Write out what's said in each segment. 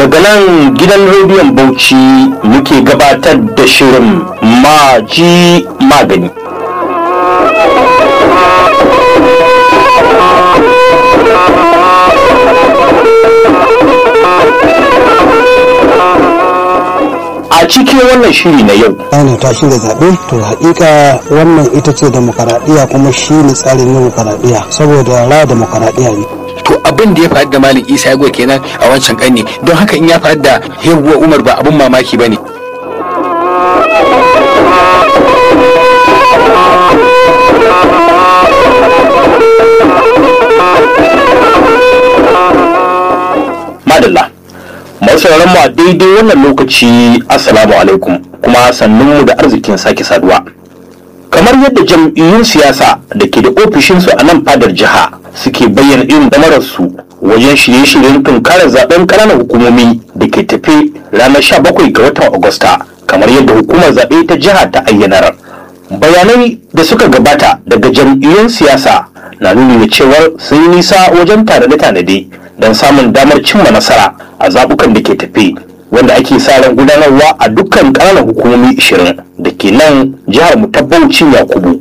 daga nan gidan rediyon bauchi muke gabatar da shirin maji magani a cikin wannan shiri na yau ana ta shirya zaɓe to haƙiƙa wannan ita ce demokaradiyya kuma shi ne tsarin demokaradiyya saboda ra demokaradiyya ne to abin da ya faru da malam isa ya kenan a wancan ƙarni don haka in ya faru da hebuwa umar ba abin mamaki ba ne madalla masu mu a daidai wannan lokaci assalamu alaikum kuma sannunmu da arzikin sake saduwa kamar yadda jam'iyyun siyasa da ke da ofishinsu a nan fadar jiha suke bayyana irin damararsu wajen shirye-shiryen tunkarar zaben ƙananan hukumomi da ke tafe ranar 17 ga watan agusta kamar yadda hukumar zaɓe ta jiha ta ayyanar bayanai da suka gabata daga jam'iyyun siyasa na nuni da cewar sun yi nisa wajen tanade-tanade don samun damar cimma nasara a zaɓukan da ke tafe wanda ake sa ran gudanarwa a dukkan ƙananan hukumomi 20 da ke nan jihar mu ta Bauchi Yakubu.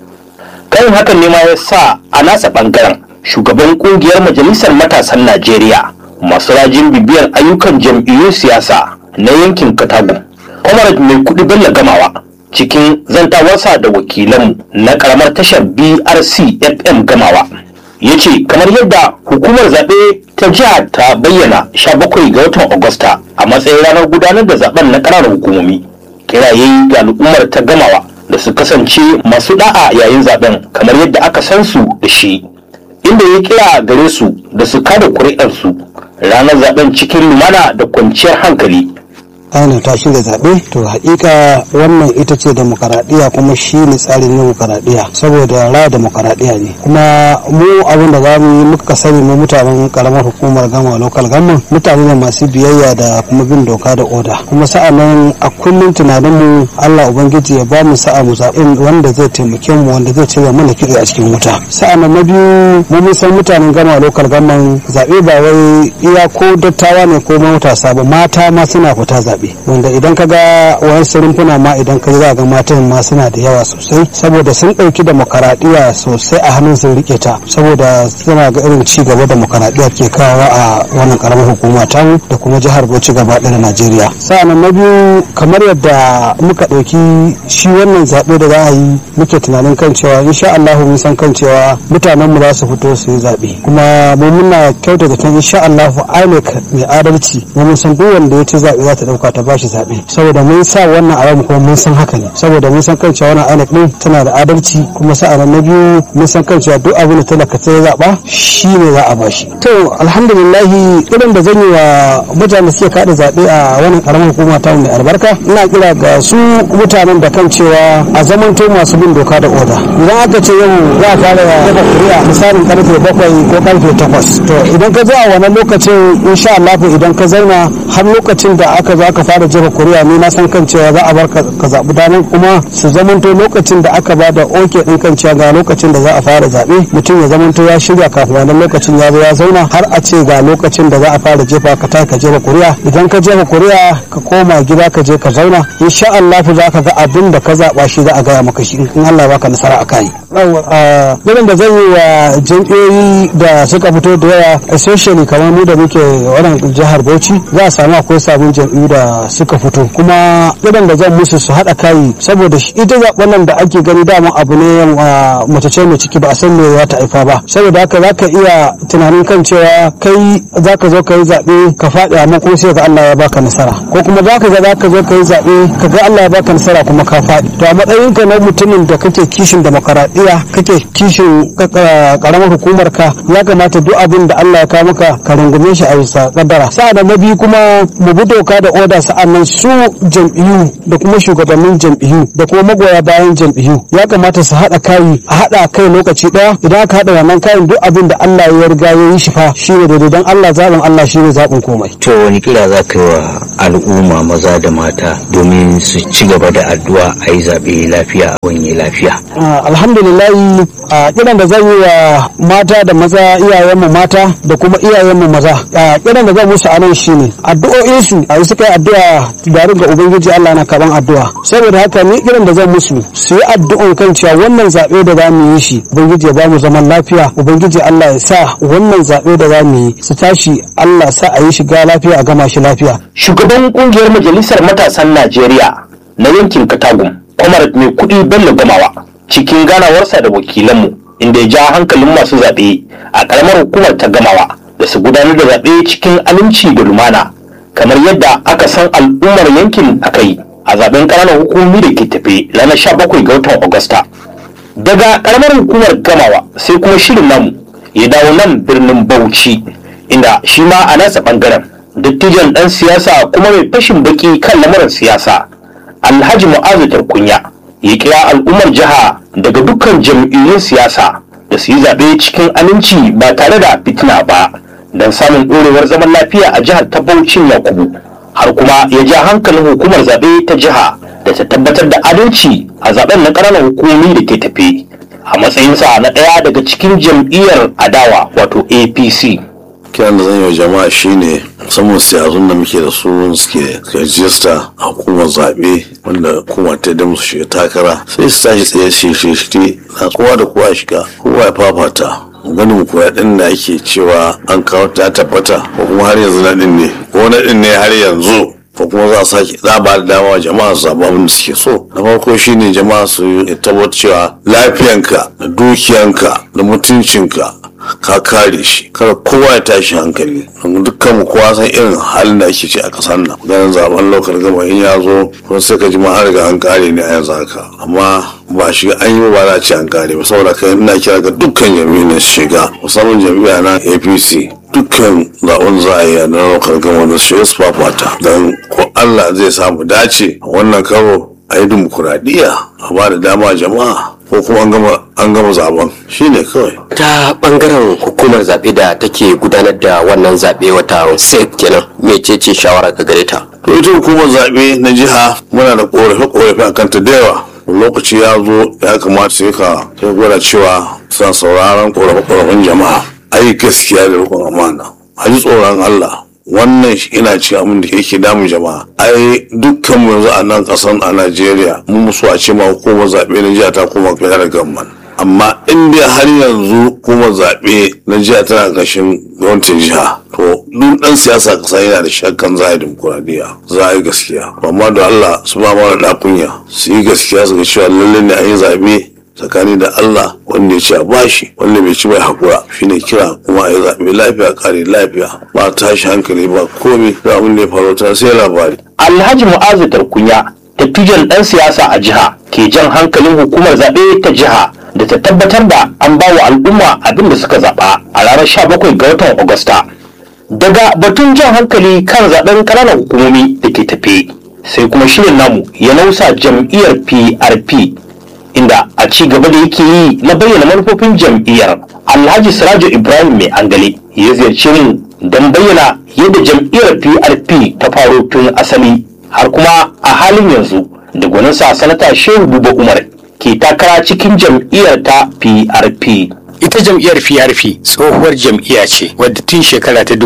Kan hakan ne ma ya sa a nasa ɓangaren shugaban ƙungiyar majalisar matasan Najeriya masu rajin bibiyar ayyukan jam'iyyun siyasa na yankin Katago. Comrade mai kuɗi Bello Gamawa cikin zantawarsa da wakilanmu na ƙaramar tashar BRC FM Gamawa. ya ce kamar yadda hukumar zaɓe ta jiha ta bayyana 17 ga watan agusta a matsayin ranar gudanar da zaben na ƙananan hukumomi kiraye ga al'ummar ta gamawa da su kasance masu da'a yayin zaben kamar yadda aka san su da shi inda ya kira gare su da su kada kuri'arsu ranar zaben cikin lumana da kwanciyar hankali ana ta shirya zaɓe to haƙiƙa wannan ita ce demokaradiyya kuma shi ne tsarin demokaradiyya saboda ra demokaradiyya ne kuma mu abin da za mu yi muka sani mu mutanen karamar hukumar gama local government mutane ne masu biyayya da kuma bin doka da oda kuma sa'a nan a kullum tunanin mu Allah ubangiji ya ba mu sa'a mu zaɓen wanda zai taimake mu wanda zai cire mana kitse a cikin wuta sa'a nan na biyu mu mun san mutanen gama local government zaɓe ba wai iya ko dattawa ne ko matasa ba mata ma suna fita zaɓe zaɓe wanda idan ka ga wayansu rumfuna ma idan ka za ga matan ma suna da yawa sosai saboda sun ɗauki demokaradiyya sosai a hannun sun rike ta saboda suna ga irin ci gaba demokaradiyya ke kawo a wannan karamar hukuma ta da kuma jihar Bauchi gaba ɗaya da Najeriya sa'annan na biyu kamar yadda muka ɗauki shi wannan zaɓe da za a yi muke tunanin kan cewa insha Allah mun san kan cewa mutanen mu za su fito su yi zaɓe kuma mu muna kyautata kan insha Allah INEC mai adalci mu mun san duk wanda ya ci zaɓe za ta ɗauka ta bashi zaɓe saboda mun sa wannan a ramu kuma mun san haka ne saboda mun san kan cewa wannan INEC din tana da adalci kuma sa'an na biyu mun san kan cewa duk abin da talaka ta zaɓa shi ne za a bashi to alhamdulillah irin da zan yi wa mutanen da suke kada zaɓe a wannan karamar hukuma ta mai albarka ina kira ga su mutanen da kan cewa a zamanto masu bin doka da oda idan aka ce yau za a fara daga kuri'a misalin karfe bakwai ko karfe takwas to idan ka zo a wannan lokacin insha Allah idan ka zauna har lokacin da aka zo aka fara jefa kuri'a ni na san kan cewa za a bar ka zaɓi daman kuma su zamanto lokacin da aka bada oke din kan cewa ga lokacin da za a fara zaɓe mutum ya zamanto ya shirya kafin wannan lokacin ya zo ya zauna har a ce ga lokacin da za a fara jefa ka ta ka jefa kuri'a idan ka jefa kuri'a ka koma gida ka je ka zauna insha Allah za ka ga abin da ka zaɓa shi za a gaya maka shi in Allah ya baka nasara a kai. Irin da zan yi wa jam'iyyoyi da suka fito da yawa especially kamar mu da muke wannan jihar Bauchi za a samu akwai sabon jam'iyyu da suka fito kuma irin da zan musu su haɗa kayi saboda ita zaɓen nan da ake gani dama abu ne mace ce mai ciki ba a san me za ta haifa ba saboda haka za ka iya tunanin kan cewa kai za ka zo ka yi zaɓe ka faɗi amma kuma sai ga Allah ya baka nasara ko kuma za ka ga za ka zo ka yi zaɓe ka ga Allah ya baka nasara kuma ka faɗi to a matsayin ka na mutumin da kake kishin demokaradiyya kake kishin karamar hukumar ka ya kamata duk abin da Allah ya kawo maka ka rungume shi a bisa kaddara sa'an na biyu kuma mu bi doka da oda sa'annan su jam'iyyu da kuma shugabannin jam'iyyu da kuma magoya bayan jam'iyyu ya kamata su haɗa kayi a haɗa kai lokaci ɗaya idan aka haɗa wannan kayan duk abin da Allah ya riga ya yi shi fa shi ne daidai don Allah zaɓin Allah shi ne zaɓin komai. to wani kira za ka yi wa al'umma maza da mata domin su ci gaba da addu'a a yi zaɓe lafiya a wanye lafiya. alhamdulillahi a kiran da zan yi wa mata da maza iyayenmu mata da kuma iyayenmu maza a kiran da zan musu anan shine addu'o'insu a suka yi addu'a tare ga ubangiji Allah na kaban addu'a saboda haka ni kiran da zan musu su yi addu'an kan cewa wannan zaɓe da za mu yi shi ubangiji ya ba mu zaman lafiya ubangiji Allah ya sa wannan zaɓe da za mu yi su tashi Allah sa a yi shiga lafiya a gama shi lafiya shugaban kungiyar majalisar matasan najeriya na yankin katagum kwamar mai kudi bello gamawa cikin ganawarsa da wakilanmu inda ya ja hankalin masu zaɓe a ƙaramar hukumar ta gamawa da su gudanar da zaɓe cikin aminci da lumana kamar yadda aka san al'ummar yankin a kai a zaben ƙananan hukumomi da ke tafe ranar 17 ga watan agusta daga ƙaramar hukumar gamawa sai kuma shirin namu ya dawo nan birnin bauchi inda shi ma a nasa ɓangaren dattijan ɗan siyasa kuma mai fashin baki kan lamuran siyasa alhaji mu'azu tarkunya ya kira al'ummar jiha daga dukkan jam'iyyun siyasa da su yi zaɓe cikin aminci ba tare da fitina ba don samun ɗorewar zaman lafiya a jihar ta Bauchin Yakubu har kuma ya ja hankalin hukumar zaɓe ta jiha da ta tabbatar da adalci a zaɓen na ƙananan hukumomi da ke tafe a matsayinsa na ɗaya daga cikin jam'iyyar adawa wato APC. kiran da zan yi wa jama'a shine musamman siyazun da muke da su suke rajista a hukumar zaɓe wanda hukuma ta da musu shiga takara sai su tashi tsaye shirye na kowa da kowa shiga kowa ya fafata ganin kuwa ɗin da ake cewa an kawo ta tabbata ko kuma har yanzu na ɗin ne ko na ɗin ne har yanzu ko kuma za a sake za a ba da dama wa jama'a su zaɓi abin da suke so na farko shine jama'a su tabbatar cewa lafiyanka da dukiyanka da mutuncinka ka kare shi kada kowa ya tashi hankali dukkan mu kowa san irin halin da ake ci a kasar nan ganin zaben lokal gama in ya zo kuma sai ka ji ma an riga an kare ne a yanzu haka amma ba shiga an yi ba za a ce an kare ba saboda kai ina kira ga dukkan jami'in su shiga musamman jami'a na apc dukkan zaɓen za a yi a nan lokal gama da su shiga su fafata don ko allah zai samu dace a wannan karo a yi dimokuraɗiyya a ba da dama jama'a ko kuma an gama an gama zaben shine kawai ta bangaren hukumar zaɓe da take gudanar da wannan zaɓe wata sec kenan mecece shawara ka gare ta to ita hukumar zaɓe na jiha muna da ƙorafe-ƙorafe a kanta da yawa lokaci ya zo ya kamata sai ka sai gwada cewa suna sauraron ƙorafe-ƙorafen jama'a ayi gaskiya da rukun amana a ji tsoron Allah wannan ina ci abin da yake damun jama'a ai dukkan mu yanzu a nan kasan a Najeriya mun musu a ce ma hukumar zaɓe na jiya ta koma federal government amma in dai har yanzu hukumar zaɓe na jiya tana ƙarshen gwamnatin jiha to duk ɗan siyasa kasa yana da shakkan za a yi dimokuraɗiyya za a yi gaskiya amma da Allah su ba mara ɗakunya su yi gaskiya su ga cewa lallai ne a yi zaɓe tsakani da Allah wanda ya ci a bashi wanda bai ci bai hakura shine kira kuma a yi zaɓe lafiya kare lafiya ba tashi hankali ba komi da abin da ya faru ta sai labari. Alhaji Mu'azu Tarkunya dattijan ɗan siyasa a jiha ke jan hankalin hukumar zaɓe ta jiha da ta tabbatar da an ba wa al'umma abin da suka zaɓa a ranar 17 ga watan Agusta. Daga batun jan hankali kan zaɓen ƙananan hukumomi da ke tafe sai kuma shirin namu ya nausa jam'iyyar PRP inda a ci gaba da yake yi na bayyana manufofin jam'iyyar alhaji sirajo ibrahim mai angale ya ziyarci mu don bayyana yadda jam'iyyar prp ta faro tun asali har kuma a halin yanzu da gwaninsa sanata shehu buba umar ke takara cikin jam'iyyar ta prp ita jam'iyyar PRP tsohuwar jam'iyya ce wadda tun shekara ta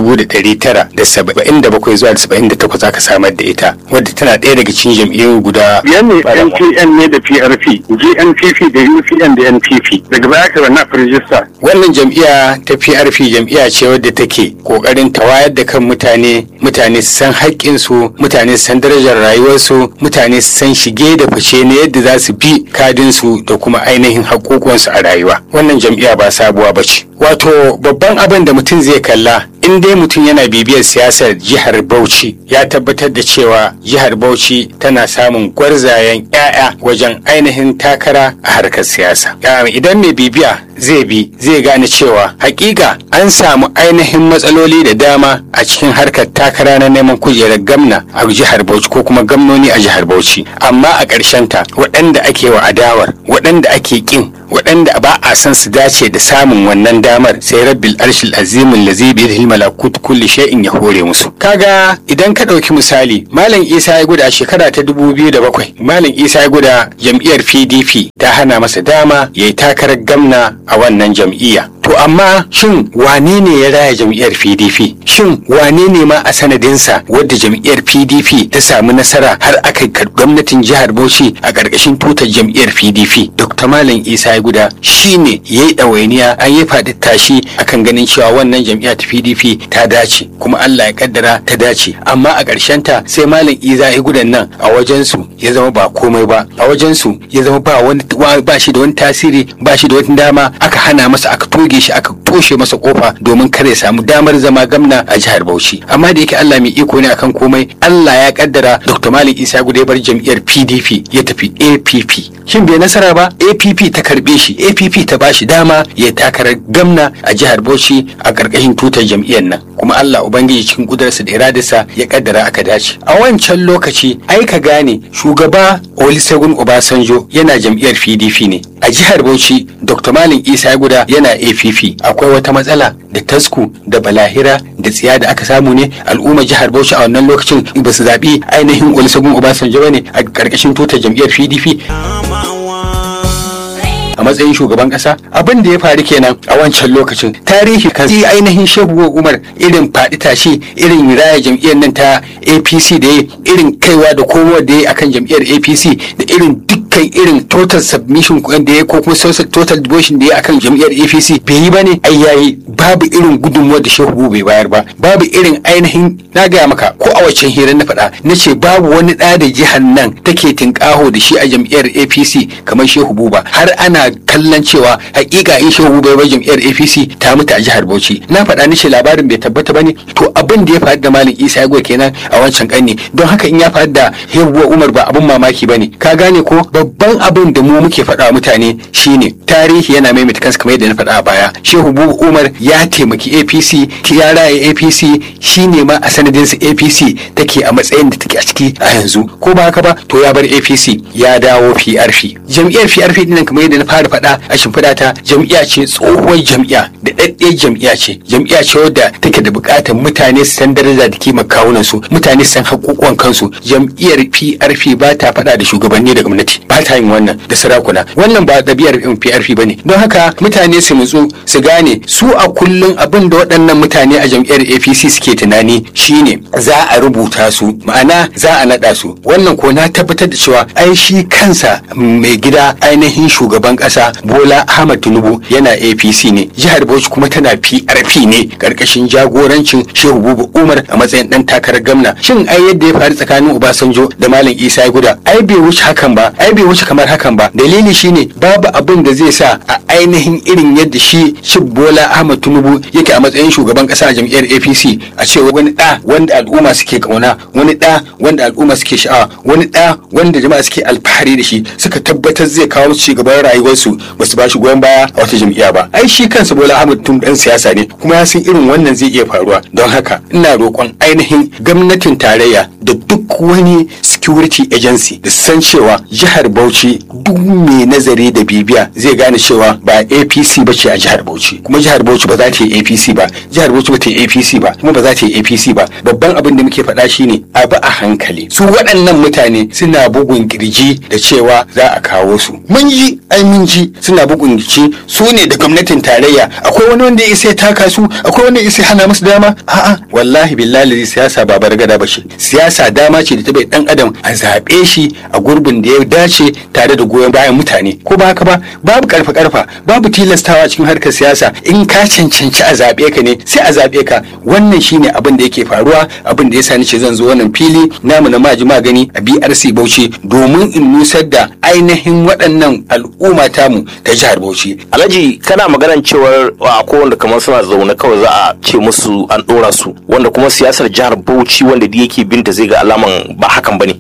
1977 zuwa 78 aka samar da ita wadda tana ɗaya daga cikin jam'iyyu guda Yan ne NPN ne da PRP, GNPP da UPN da NPP. Daga baya aka na rijista. wannan jam'iyya ta PRP jam'iyya ce wadda take kokarin ta wayar da kan mutane mutane su san haƙƙinsu mutane su san darajar rayuwarsu mutane su san shige da fice na yadda za su bi kadinsu da kuma ainihin haƙoƙonsu a rayuwa wannan jam'iyya ba sabuwa ba ce wato babban abin da mutum zai kalla in dai mutum yana bibiyar siyasar jihar Bauchi ya tabbatar da cewa jihar Bauchi tana samun gwarzayen 'ya'ya wajen ainihin takara a harkar siyasa. Ya, Idan mai bibiya zai bi zai gane cewa hakika an samu ainihin matsaloli da dama a cikin harkar takara na neman kujerar gamna a jihar Bauchi ko kuma gamnoni a jihar Bauchi amma a ƙarshen ta waɗanda ake wa adawar waɗanda ake kin waɗanda ba a san su dace da samun wannan damar sai rabbil arshil azimin lazi bi yadihi malakut kulli shay'in ya hore musu kaga idan ka ɗauki misali malam isa ya guda shekara ta 2007 malam isa ya guda jam'iyyar pdp ta hana masa dama ya yi takarar gamna a wannan jam'iyya To amma shin wane ne ya raya jam'iyyar PDP? Shin wane ne ma a sanadinsa wadda jam'iyyar PDP ta samu nasara har aka gwamnatin jihar Bauchi a ƙarƙashin tutar jam'iyyar PDP? Dr. Malam Isa ya guda shi ne ya yi ɗawainiya an yi faɗi tashi akan ganin cewa wannan jam'iyya ta PDP ta dace kuma Allah ya kaddara ta dace amma a ƙarshen ta sai Malam Isa ya gudan nan a wajensu ya zama ba komai ba a wajensu ya zama ba wani ba shi da wani tasiri ba shi da wani dama aka hana masa aka toge shi aka toshe masa kofa domin kar ya samu damar zama gamna a jihar Bauchi amma da yake Allah mai iko ne akan komai Allah ya kaddara Dr. Malik Isa Gude bar jam'iyyar PDP ya tafi APP shin bai nasara ba APP ta karbe shi APP ta bashi dama ya takarar gamna a jihar Bauchi a karkashin tutar jam'iyyar nan kuma Allah ubangiji cikin kudurarsa da iradarsa ya kaddara aka dace a wancan lokaci ai ka gane shugaba Olusegun Obasanjo yana jam'iyyar PDP ne a jihar Bauchi Dr. Malam Isa Guda yana APP akwai wata matsala da tasku da balahira da tsiya da aka samu ne al'ummar jihar Bauchi a wannan lokacin ba su zaɓi ainihin Olusegun Obasanjo ba ne a ƙarƙashin tutar jam'iyyar PDP. a matsayin shugaban kasa abin da ya faru kenan a wancan lokacin tarihi kan yi ainihin shehu umar irin faɗi tashi irin raya jam'iyyar nan ta apc da ya irin kaiwa da komowa da ya akan jam'iyyar apc da irin dukkan irin total submission da ya ko kuma total devotion da ya akan jam'iyyar apc bai yi ba ne ai yayi babu irin gudunmuwa da shehu bai bayar ba babu irin ainihin na gaya maka ko a waccan hirar na faɗa na ce babu wani ɗa da jihar nan take tinƙaho da shi a jam'iyyar apc kamar shehu buba har ana kallon cewa hakika in shehu bai bai jam'iyyar apc ta mutu a jihar bauchi na faɗa ni ce labarin bai tabbata bane to abin da ya faru da malam isa ya kenan a wancan ƙarni don haka in ya faru da hebuwa umar ba abin mamaki bane ka gane ko babban abin da mu muke faɗa mutane shine tarihi yana maimaita kansa kamar yadda na faɗa a baya shehu umar ya taimaki apc ya raya apc shine ma a sanadinsa apc take a matsayin da take a ciki a yanzu ko ba haka ba to ya bar apc ya dawo prp jam'iyyar prp dinnan kamar yadda na fara faɗa a shimfiɗa ta jam'iyya ce tsohuwar jam'iyya da ɗaɗɗiyar jam'iyya ce jam'iyya ce wadda take da buƙatar mutane su san daraja da kima kawunan su mutane su san haƙuƙuwan kansu jam'iyyar PRP ba ta faɗa da shugabanni da gwamnati ba ta yin wannan da sarakuna wannan ba ɗabi'ar PRP ba ne don haka mutane su nutsu su gane su a kullum abin da waɗannan mutane a jam'iyyar APC suke tunani shine za a rubuta su ma'ana za a naɗa su wannan ko na tabbatar da cewa ai shi kansa mai gida ainihin shugaban ƙasa Bola Ahmad Tinubu yana APC ne jihar Bauchi kuma tana PRP ne karkashin jagorancin Shehu Bubu Umar a matsayin dan takarar gwamna shin ai yadda ya faru tsakanin Obasanjo da Malam Isa Guda ai bai wuce hakan ba ai bai wuce kamar hakan ba dalili shine babu abin da zai sa a ainihin irin yadda shi Shib Bola Ahmad Tinubu yake a matsayin shugaban kasa a jam'iyyar APC a ce wani da wanda al'umma suke kauna wani da wanda al'umma suke sha'awa wani da wanda jama'a suke alfahari da shi suka tabbatar zai kawo musu cigaban rayuwarsu ba su ba shi goyon baya a wata jam'iyya ba ai shi kansa Bola Ahmad tun dan siyasa ne kuma ya san irin wannan zai iya faruwa don haka ina roƙon ainihin gwamnatin tarayya da duk wani security agency da san cewa jihar Bauchi duk mai nazari da bibiya zai gane cewa ba APC ba ce a jihar Bauchi kuma jihar Bauchi ba za ta yi APC ba jihar Bauchi ba ta yi APC ba kuma ba za ta yi APC ba babban abin da muke faɗa shine abu a hankali su waɗannan mutane suna bugun kirji da cewa za a kawo su mun ji ai mun ji suna bugun kirji su ne da gwamnatin tarayya akwai wani wanda ya isa ya taka su akwai wanda ya isa ya hana musu dama a'a wallahi billahi siyasa ba bargada ba ce siyasa dama ce da ta bai dan adam a zaɓe shi a gurbin da ya dace tare da goyon bayan mutane ko ba haka ba babu karfa karfa babu tilastawa cikin harkar siyasa in ka cancanci a zaɓe ka ne sai a zaɓe ka wannan shine abin da yake faruwa abin da yasa ce zan zo wannan fili namu na maji magani a BRC Bauchi domin in nusar da ainihin waɗannan al'umma tamu ta jihar Bauchi alhaji kana maganan cewar a wanda kamar suna zaune kawai za a ce musu an ɗora su wanda kuma siyasar jihar Bauchi wanda da yake binta zai ga alaman ba hakan bane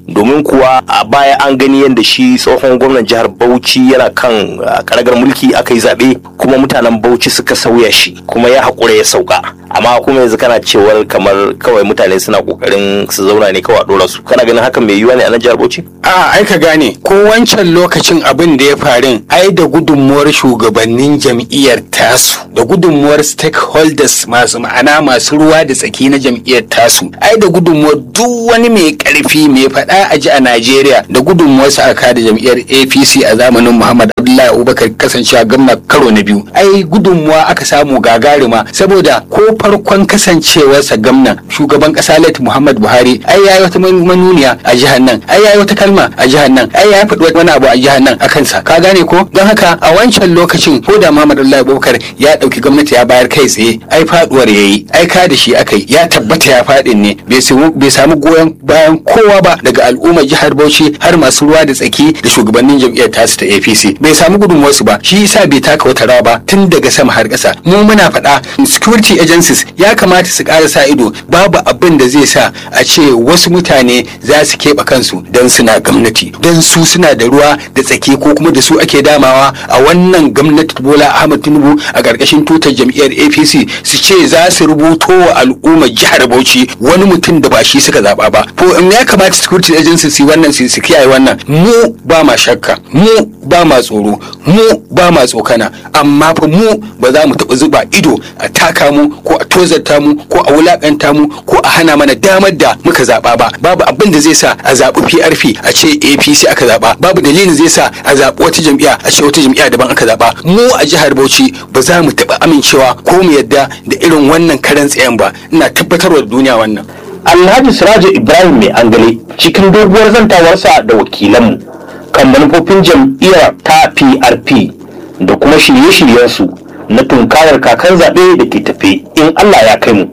domin kuwa a baya an gani yadda shi tsohon gwamnan jihar bauchi yana kan ah, karagar mulki aka yi zaɓe kuma mutanen bauchi suka sauya shi kuma ya haƙura ya sauka amma kuma yanzu kana cewar kamar kawai mutane suna ƙoƙarin su zauna ne kawai a ɗora su kana ganin hakan mai yiwuwa ne a nan jihar bauchi a ai ka gane ko wancan lokacin abin da ya farin ai da gudunmuwar shugabannin jam'iyyar tasu da gudunmuwar stakeholders masu ma'ana masu ruwa da tsaki na jam'iyyar tasu ai da gudunmuwar duk wani mai karfi mai faɗa a ji a Najeriya da gudunmuwar sa aka da jam'iyyar APC a zamanin Muhammad Abdullahi Abubakar kasancewa gwamna karo na biyu ai gudunmuwa aka samu gagarima saboda ko farkon kasancewarsa gwamna shugaban kasa Lati Muhammad Buhari ai yayi wata manuniya a jihar nan ai yayi wata kalma a jihar nan ai ya faɗi wani abu a jihar nan a kansa ka gane ko don haka a wancan lokacin ko da Muhammad Abdullahi Abubakar ya ɗauki gwamnati ya bayar kai tsaye ai faduwar yayi ai ka da shi akai ya tabbata ya faɗin ne bai samu bai samu goyon bayan kowa ba daga al'ummar jihar Bauchi har masu ruwa da tsaki da shugabannin jam'iyyar tasu ta APC bai samu gudunmuwarsu ba shi yasa bai taka wata rawa ba tun daga sama har ƙasa mu muna faɗa security agencies ya kamata su ƙara sa ido babu abin da zai sa a ce wasu mutane za su keɓe kansu don suna gwamnati don su suna da ruwa da tsaki ko kuma da su ake damawa a wannan gwamnati Bola Ahmad Tinubu a ƙarƙashin tutar jam'iyyar APC su ce za su rubuto wa al'ummar jihar Bauchi wani mutum da ba shi suka zaɓa ba ko in ya kamata security agencies su yi wannan su su kiyaye wannan mu ba ma shakka mu ba ma tsoro mu ba ma tsokana amma fa mu ba za mu taɓa zuba ido a taka mu ko a tozarta mu ko a wulakanta mu ko a hana mana damar da muka zaɓa ba babu abin da zai sa a zaɓi PRP a ce APC aka zaɓa babu dalilin zai sa a zaɓi wata jam'iyya a ce wata jam'iyya daban aka zaɓa mu a jihar Bauchi ba za mu taɓa amincewa ko mu yadda da irin wannan karan tsayen ba ina tabbatarwa da duniya wannan Alhaji Sirajo Ibrahim mai angale cikin doguwar zantawarsa da wakilanmu kan manufofin jam'iyyar ta PRP da kuma shirye-shiryensu na tunkarar kakan zaɓe da ke tafe in Allah ya kai mu.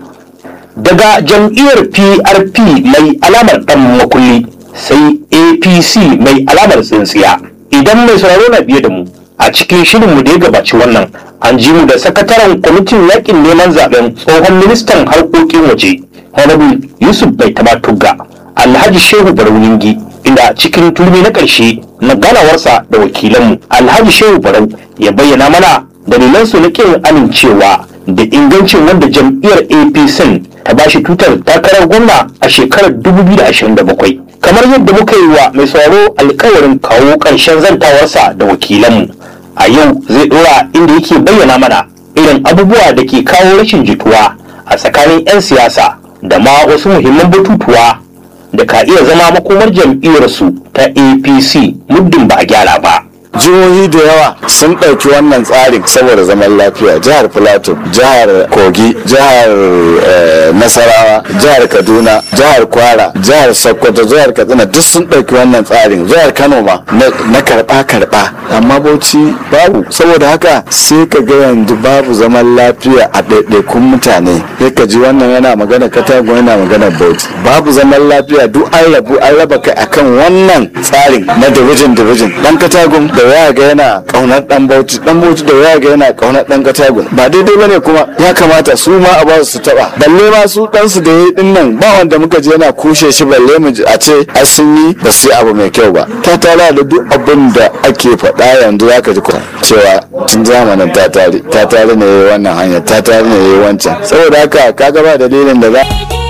Daga jam'iyyar PRP mai alamar ɗan makulli sai APC mai alamar tsintsiya. Idan mai sauraro na biye da mu a cikin shirinmu da ya gabaci wannan an ji mu da sakataren kwamitin yakin neman zaben tsohon ministan harkokin waje honorable yusuf bai taba tugga alhaji shehu barauningi inda cikin turmi na ƙarshe na ganawarsa da wakilanmu alhaji shehu barau ya bayyana mana dalilansu na ƙin amincewa da ingancin wanda jam'iyyar apc ta bashi tutar takarar gwamna a shekarar 2027 kamar yadda muka yi wa mai sauraro alkawarin kawo ƙarshen zantawarsa da wakilanmu a yau zai dora inda yake bayyana mana irin abubuwa da ke kawo rashin jituwa a tsakanin 'yan siyasa da ma wasu muhimman batutuwa da ka iya zama makomar jam'iyyarsu ta apc muddin ba a gyara ba jihohi da yawa sun ɗauki wannan tsarin saboda zaman lafiya jihar plateau jihar kogi jihar eh, nasarawa jihar kaduna jihar kwara jihar sokoto jihar katsina duk sun ɗauki wannan tsarin jihar kano ma na- na karɓa karɓa amma bauchi babu saboda haka sai ka ga yanzu babu zaman lafiya a ɗaiɗaikun mutane sai ka ji wannan yana magana katago yana magana bauchi babu zaman lafiya duk an rabu an raba kai akan wannan tsarin na division division dan katagun da ya ga yana kaunar dan bauchi dan bauchi da ya ga yana kaunar dan katagun ba daidai bane kuma ya kamata su ma a ba su taba balle ma su dan su da yayi din nan ba wanda muka je yana kushe shi balle mu ji a ce ai sun yi ba su yi abu mai kyau ba ta tara da duk abin da ake faɗa yanzu ya ka ji kuwa cewa tun zamanin ta tare ta tare ne yayi wannan hanya ta tare ne yayi wancan saboda haka kaga ba dalilin da za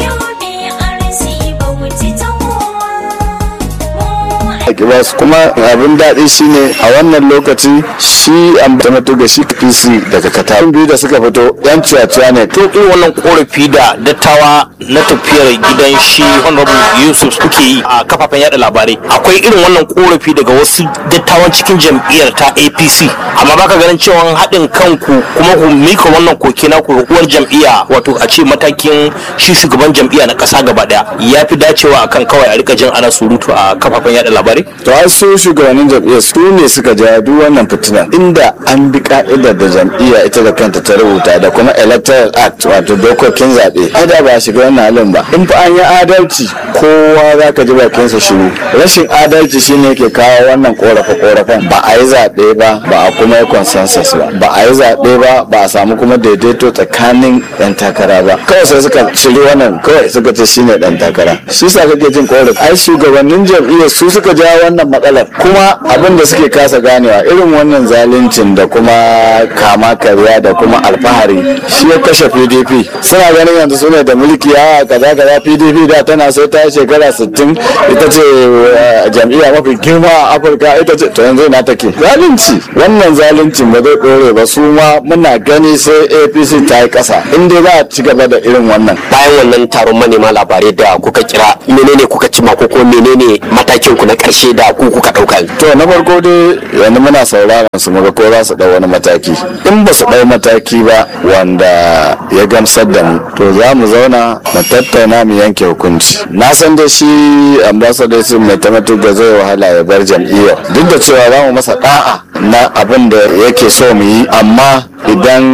a ba su kuma abin daɗi shine a wannan lokaci shi ambata ga shi pc daga katar biyu da suka fito yan ciyaciya ne to irin wannan korafi da dattawa na tafiyar gidan shi honorable yusuf kuke yi a kafafen yada labarai akwai irin wannan korafi daga wasu dattawan cikin jam'iyyar ta apc amma baka ganin cewa haɗin kanku kuma ku mika wannan koke na ku ga uwar jam'iyya wato a ce matakin shi shugaban jam'iyya na ƙasa gaba ɗaya ya fi dacewa akan kawai a rika jin ana surutu a kafafen yada labarai to ai su shugabannin jam'iyyar su ne suka ja duk wannan fitina inda an bi ka'idar da jam'iyya ita da kanta ta rubuta da kuma electoral act wato dokokin zaɓe ai da ba a shiga wannan halin ba in fa an yi adalci kowa za ka ji bakinsa shiru rashin adalci shine yake kawo wannan korafe korafen ba a yi zaɓe ba ba a kuma yi consensus ba ba a yi zaɓe ba ba a samu kuma daidaito tsakanin yan takara ba kawai sai suka shiri wannan kawai suka ce shine dan takara shi sa kake jin korafi ai shugabannin jam'iyyar su suka jawo wannan matsalar kuma abin da suke kasa ganewa irin wannan zaluncin da kuma kama karya da kuma alfahari shi ya kashe pdp suna ganin yanzu su ne da mulki a kaza kaza pdp da tana sai ta yi shekara 60 ita ce eh, jam'iyya mafi girma a afirka ita ce to yanzu na take zalunci wannan zaluncin ba zai dore ba su ma muna gani sai apc ta yi kasa in dai za a ci gaba da irin wannan bayan wannan taron manema labarai da kuka kira menene kuka cima ko kuma menene matakin ku na karshe da ku kuka dauka to na farko dai yanzu muna sauraron su muga ko za su dau wani mataki in ba su dau mataki ba wanda ya gamsar da mu to za mu zauna mu tattauna mu yanke hukunci na san da shi ambassador sun mai tamatu ga zai wahala ya bar jam'iyyar duk da cewa za mu masa da'a na abin da yake so mu yi amma idan